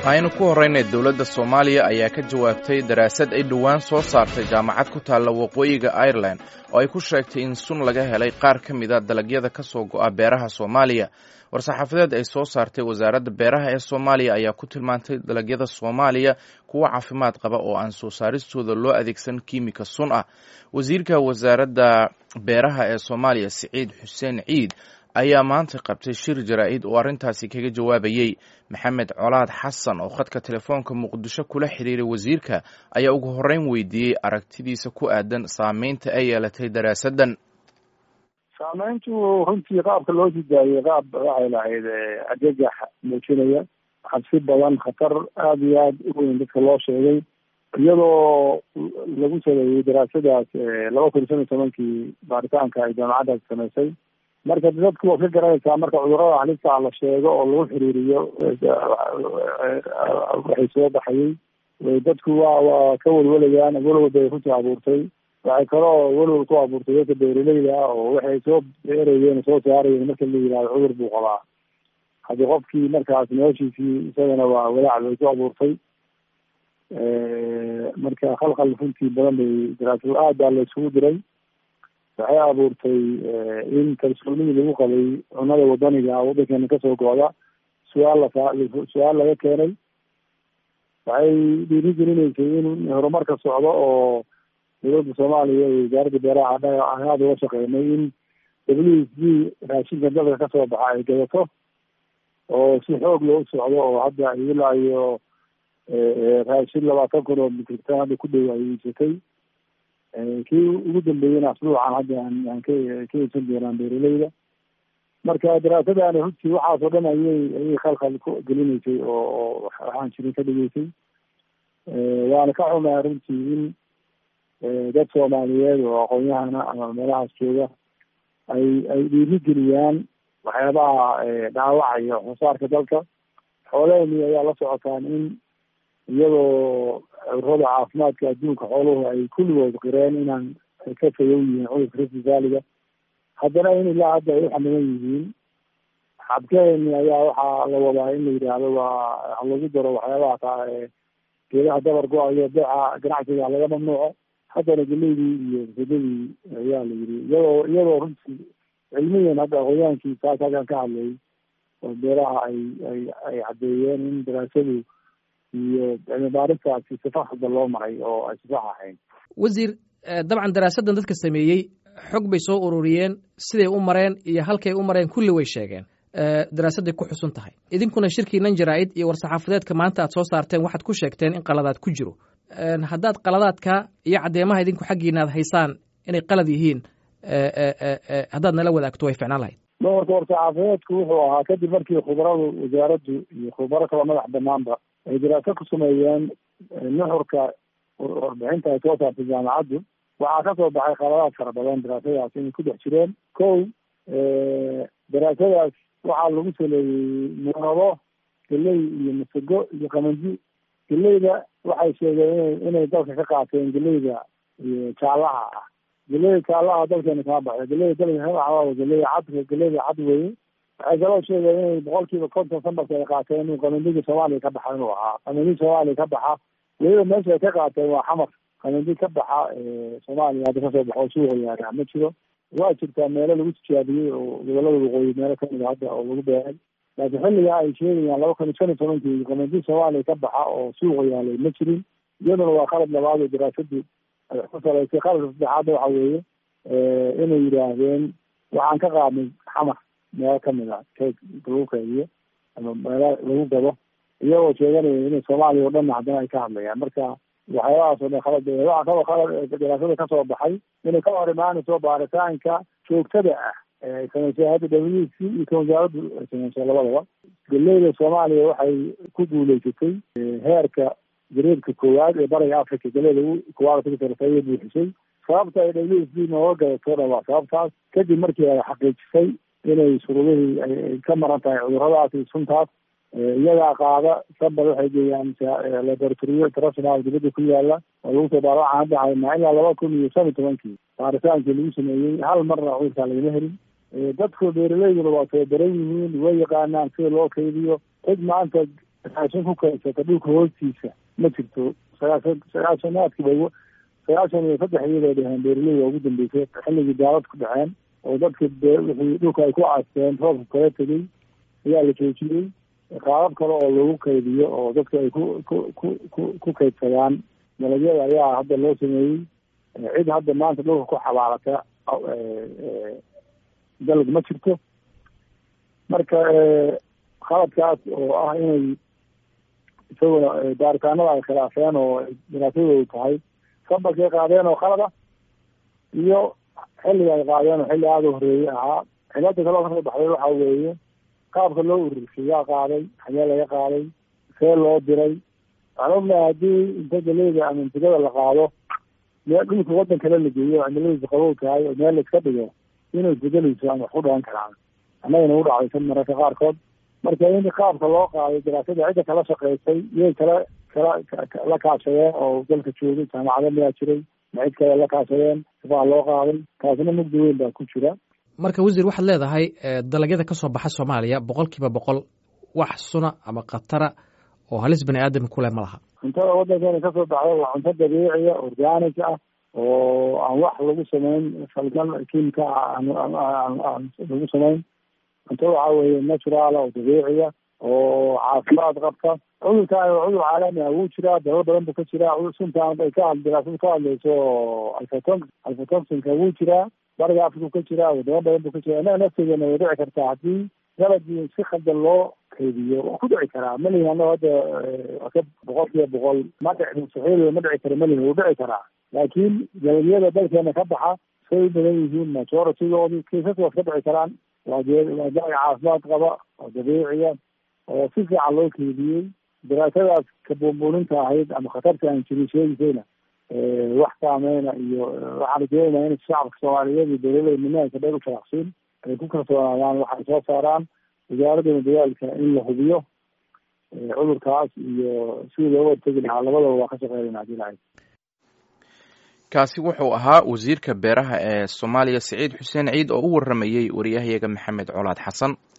aynu ku horraynay dowladda soomaaliya ayaa ka jawaabtay daraasad ay dhowaan soo saartay jaamacad ku taalla waqooyiga irelan oo ay ku sheegtay in sun laga helay qaar ka mid a dalagyada ka soo go'a beeraha soomaaliya war-saxaafadeed ay soo saartay wasaaradda beeraha ee soomaaliya ayaa ku tilmaantay dalagyada soomaaliya kuwo caafimaad qaba oo aan soo saaristooda loo adeegsan kiimika sun ah wasiirka wasaaradda beeraha ee soomaaliya siciid xuseen ciid ayaa maanta qabtay shir jaraa'id oo arrintaasi kaga jawaabayey maxamed colaad xasan oo khadka telefoonka muqdisho kula xiriiray wasiirka ayaa ugu horreyn weydiiyey aragtidiisa ku aadan saameynta ay yeelatay daraasaddan saameyntu runtii qaabka loo sidaayey qaab waxay lahayd argagax muujinaya cabsi badan khatar aada iyo aada u weyn dadka loo sheegay iyadoo lagu sameeyey daraasadaas laba kun iyo shan iyo tobankii baaritaanka ay jaamacaddaas samaysay marka dadku waad ka garanaysaa marka cudurada halista la sheego oo lagu xiriiriyo waxay soo baxayey dadku waa waa ka welwalayaan welwal bay runtii abuurtay waxay kaloo welwal ku abuurtay dadka beeraleyda ah oo waxay soo beerayeen soo saarayeen marka la yihahdo cudur buu qabaa haddii qofkii markaas noloshiisii isagana waa walaac bay ku abuurtay marka khalkhal runtii badan bay daraasado aad baa la isugu diray waxay abuurtay in kalsoonidii lagu qabay cunada wadaniga waddankeena kasoo go-da su-aal la su-aal laga keenay waxay dhiiri gelinaysay in horumarka socdo oo dowladda soomaaliya iyo wasaaradda beeraha aan aada uga shaqeynay in w s d raashinka dalka kasoo baxa ay gadato oo si xoog loo socdo oo hadda ilaa iyo raashin labaatan kun oo mitrigtan hadda ku dhow ay iibsatay kii ugu dambeeyena asbuucan hadda aan ka ka iibsan doonaan beeraleyda marka daraasadani runtii waxaasoo dhan ayay ayay khalkhal ku gelinaysay oo oo waxaan jirin ka dhigeysay waana ka xumaa runtii in dad soomaaliyeed oo aqoon-yahana ama meelahaas jooga ay ay dhiiri geliyaan waxyaabaha dhaawacaya waxsoosaarka dalka xoolaheni ayaa la socotaan in iyadoo cudurada caafimaadka adduunka xooluhu ay kulligood qireen inaan ka fayow yihiin cudurka rifti vaaliga haddana in ilaa hadda ay uxamilan yihiin xabkeeni ayaa waxaa la wadaa in la yidhaahdo waa lagu daro waxyaabaha taa geedaha dabar go-ayo beeca ganacsiga laga mamnuuco haddana geleydii iyo sadadii ayaa la yiri iyadoo iyadoo runtii cilmiyan hadda aqoonyaankii taas halkan ka hadlayay oo beeraha ay ay ay caddeeyeen in daraasadu iyo cilmi baaristaasi sifa hadda loo maray oo ay sifax ahayn wasiir dabcan daraasaddan dadka sameeyey xog bay soo ururiyeen siday u mareen iyo halkay u mareen kulli way sheegeen daraasadday ku xusun tahay idinkuna shirkiinan jaraa-id iyo war-saxaafadeedka maanta aad soo saarteen waxaad ku sheegteen in qaladaad ku jiro haddaad qaladaadka iyo caddeemaha idinku xaggiina ad haysaan inay qalad yihiin haddaad nala wadaagto way ficnaan lahayd doorka war-saxaafadeedku wuxuu ahaa kadib markii khubaradu wasaaraddu iyo khubaro kala madax banaanba ay daraasa ku sameeyeen nuxurka warbixinta ay soo saartay jaamacaddu waxaa kasoo baxay qaladaad fara badan daraasadaas inay ku dhex jireen kow daraasadaas waxaa lagu saleeyey muunado geley iyo masago iyo qamanji geleyda waxay sheegeen inay dalka ka qaateen geleyda jaalaha ah geleyda jaalaha dalkeena kama baxda geleyda dalka ka baxda geleyda cad geleyda cad weye waxay kaloo sheegeen inay boqol kiiba konton sanbarka ay qaateen inuu qamandiga soomaaliya ka baxa inuu ahaa qamandig soomaaliya ka baxa weliba meesha ay ka qaateen waa xamar qamandig ka baxa soomaaliya hadda kasoo baxo suuqa yaara ma jiro waa jirtaa meelo lagu tijaabiyey oo gobolada waqooyi meelo kamid a hadda oo lagu beeray laakiin xilligaa ay sheegayaan laba kun iyo shan iyo tobankii qamandig soomaaliya ka baxa oo suuqa yaalay ma jirin iyaduna waa qalad labaad oo daraasadu ay ku salaysay qaladka saddexaadna waxa weeye inay yidhaahdeen waxaan ka qaadnay xamar meelo kamid a keeg lagu keydiyo ama meelo lagu gado iyagoo sheeganaya inay soomaaliya o dhanna haddana ay ka hadlayaan marka waxyaabahaas o dhan khalad waxaa kaloo khalad daraasada kasoo baxay inay ka hor imaanayso baaritaanka joogtada ah ay samaysay hadda w c iyo ka wasaaraddu ay samaysay labadaba galeyda soomaaliya waxay ku guuleysatay heerka gareedka koowaad ee bariga africa galeyda kuwaalaay buuxisay sababta ay w s d nooga gadatona waa sababtaas kadib markii ay xaqiijisay inay shuruudihii ay ka maran tahay cuduradaas iyo suntaas iyagaa qaada sanbad waxay geeyaan laboratoriyo international dibadda ku yaala oo lagu soo baara waxaan hadda haynaa ilaa laba kun iyo shan iyo tobankii baaritaankii lagu sameeyey hal marna cudurkaa lagama helin dadku beeraleyduna waa tababaran yihiin way yaqaanaan sida loo kaydiyo cid maanta raashin ku kaysata dhulka hoostiisa ma jirto sagaashan sagaashanaadkii bay sagaashan iyo saddex iyadoo dheheen beeraley waa ugu dambeysay xilligii daalad ku dhaceen oo dadka wixii dhulka ay ku aasteen roobka kala tegey ayaa la joojiyey qaabab kale oo lagu kaydiyo oo dadka ay ku ku ku ku ku kaydsadaan dalagyada ayaa hadda loo sameeyey cid hadda maanta dhulka ku xabaalata dalag ma jirto marka khaladkaas oo ah inay isaguna baaritaanada ay khilaafeen oo daraasadoodu tahay sabarkay qaadeen oo khalad ah iyo xilliga ay qaadeen oo xilli aada u horeeyey ahaa cilada kaloo kasoo baxday waxa weeye qaabka loo ururshay yaa qaaday xagee laga qaaday see loo diray waxaan ognahay haddii inta galeyda ama intigada la qaado meel dhulka waddan kale la geeyo cimiladiisa qabow tahay oo meel la iska dhigo inay isbedeleyso ama wax ku dhalan karaan annagana u dhacdaysan mararka qaarkood marka in qaabka loo qaaday daraasada cidda kala shaqeysay iyay kala kala la kaashadeen oo dalka joogay jaamacado miyaa jiray ma cid kale la kaashadeen sibaa loo qaaday taasina mugdi weyn baa ku jira marka wasiir waxaad leedahay dalagyada ka soo baxa soomaaliya boqol kiiba boqol wax suna ama khatara oo halis bani aadam kule ma laha cuntada waddankeena kasoo baxda waa cunto dabiiciya organic ah oo aan wax lagu samayn falgal kiimka aan lagu samayn cunto waxa weeye natural oo dabiiciya oo caafimaad qabta cudurkaan waa cudur caalami ah wuu jiraa dalal badan buu ka jiraa suntaan ay ka daraasadu ka hadlayso oo alfaton alfatoxinka wuu jiraa bariga africa ka jiraa wadamo badan buu ka jiraa innaga nafteedana way dhici kartaa haddii dalagii si khaldan loo kaydiyo waa ku dhici karaa malihin annago hadda ka boqol kiiba boqol ma dhici mustaxiil ma dhici karo malihin wuu dhici karaa laakiin dalagyada dalkeena ka baxa say u badan yihiin majoritigoodii kaysas waa iska dhici karaan waa waa dalag caafimaad qaba oo dabiiciya oo si fiican loo keediyey daraasadaas ka buunbuuninta ahayd ama khatarta aan jirin sheegisayna wax saameyna iyo waxaan rajeynaynaa in shacabka soomaaliyeed iyo dawladda nimaanka dheer u sharaqsiin ay ku kalsoonaadaan waxay soo saaraan wasaaradana dagaalka in la hubiyo cudurkaas iyo sidii looga hortegi lahaa labadaba waa ka shaqeynayna hadii lahayd kaasi wuxuu ahaa wasiirka beeraha ee soomaaliya siciid xuseen ciid oo u waramayey wariyahayaga maxamed colaad xasan